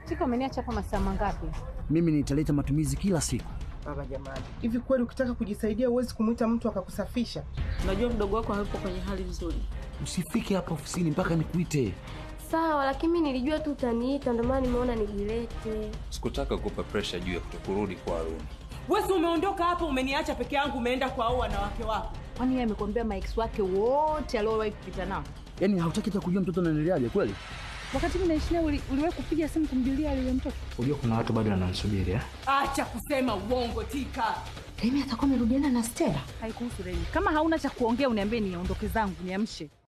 Tika, umeniacha hapa masaa mangapi? Mimi nitaleta matumizi kila siku. Baba jamani, hivi kweli ukitaka kujisaidia huwezi kumwita mtu akakusafisha? Unajua mdogo wako hayupo kwenye hali nzuri. Usifike hapa ofisini mpaka nikuite. Sawa, lakini mimi nilijua tu utaniita, ndio maana nimeona nijilete. Sikutaka kukupa pressure juu ya kutokurudi kwa Haruni. Wewe si umeondoka hapo umeniacha peke yangu umeenda kwa hao wanawake wako. Kwani yeye amekwambia maex wake wote aliowahi kupita nao? Yaani hautaki hata kujua mtoto anaendeleaje kweli? Wakati mimi naishi naye uli- uliwahi kupiga simu kumjulia yule mtoto? Unajua kuna watu bado wananisubiri eh? Acha kusema uongo Tika. Remi atakuwa amerudiana na Stella. Haikuhusu Remi. Kama hauna cha kuongea uniambie niondoke zangu, niamshe.